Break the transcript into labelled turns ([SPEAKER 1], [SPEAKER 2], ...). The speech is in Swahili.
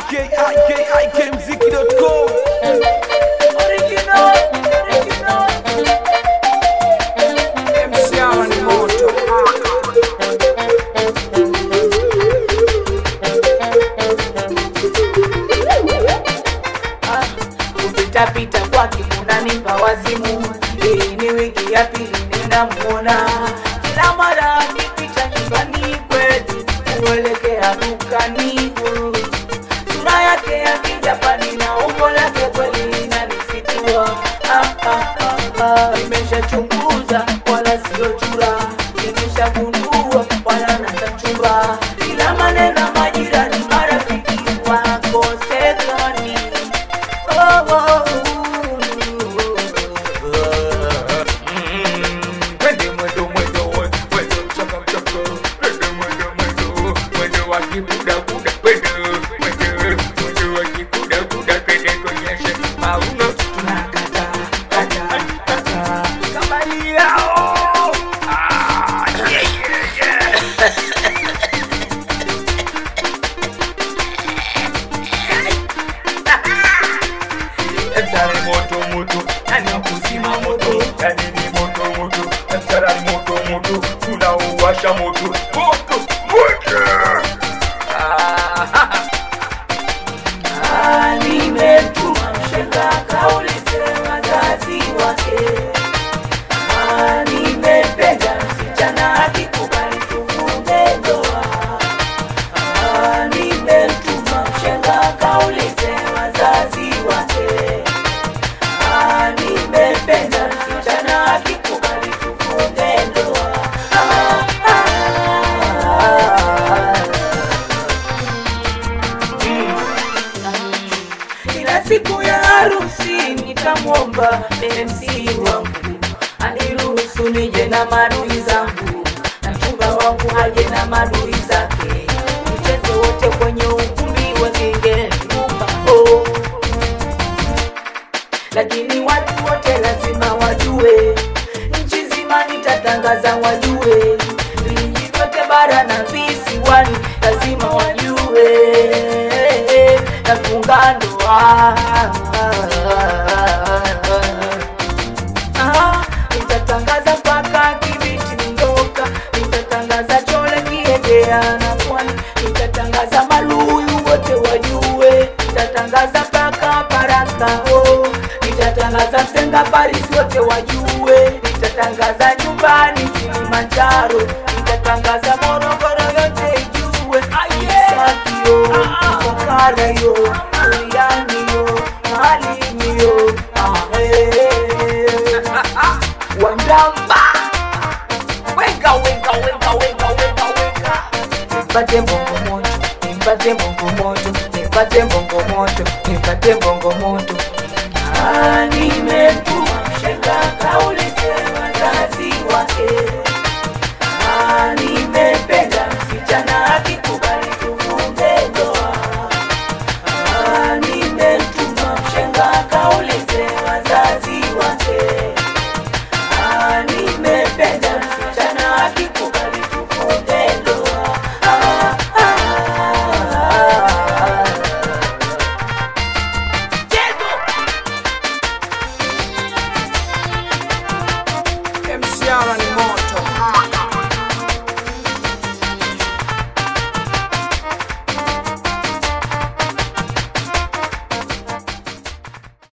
[SPEAKER 1] ikikmziki.com
[SPEAKER 2] Original, original. MC hawa ni moto. Ah, kupitapita kwake unanipa wazimu. Hii ni wiki ya pili ninamuona, kila mara akipita nyumbani kwetu kuelekea dukani sura yake ya kijapani na umbo lake kweli linanisitua. Ah, ah, ah, ah. Nimeshachunguza wala sio chura, nimeshagundua wala natachumba, ila maneno majirani, marafiki wakosekani. Oh, oh,
[SPEAKER 3] Mwende mwendo mwendo we- mwendo mchaka mchaka Mwende mwendo mwendo mwendo wa kikuda kuda Mwende mwende mwendo wa kikuda kuda Twende tuonyeshe mauno
[SPEAKER 2] tunakata, kata, kata.
[SPEAKER 3] kama ni yao Ah, yeah, yeah, yeah. Mtare moto moto yani wakuzima moto yani ni moto moto mtara ni moto moto tunauwasha moto moto moto Ah,
[SPEAKER 2] Ah, nimetuma mshenga kaulize wazazi wake. Ah, nimependa msichana akikubali tufunge ndoa. Ah, nimetuma mshenga kaulize wazazi wake. Ah, nimependa msichana akikubali tufunge ndoa. Ah, ah, ah. Ila siku ya harusi nitamwomba MC wangu aniruhusu nije na madui zangu na mchumba wangu haje na madui zake, tucheze wote kwenye ukumbi wa Zingerumba oh. Lakini watu wote lazima wajue, nchi zima nitatangaza wajue, vijiji vyote bara na visiwani lazima wajue, nafunga ndoa Ah, nitatangaza mpaka Kibiti Mdoka, nitatangaza Chole Kiegea na Pwani, nitatangaza Maluyu wote wajue, nitatangaza mpaka Baraka oh, nitatangaza Msenga Paris wote wajue, nitatangaza nyumbani Kilimanjaro, nitatangaza Morogoro yote ijue, Sakio, Ifakara yo, Uriani yo, Malini yo, ah, eh. Wandamba Wenga, wenga, wenga, wenga, wenga, wenga Nipate mbongo moto, nipate mbongo moto, nipate mbongo moto, nipate mbongo moto Ah, nimetuma mshenga kaulize wazazi wake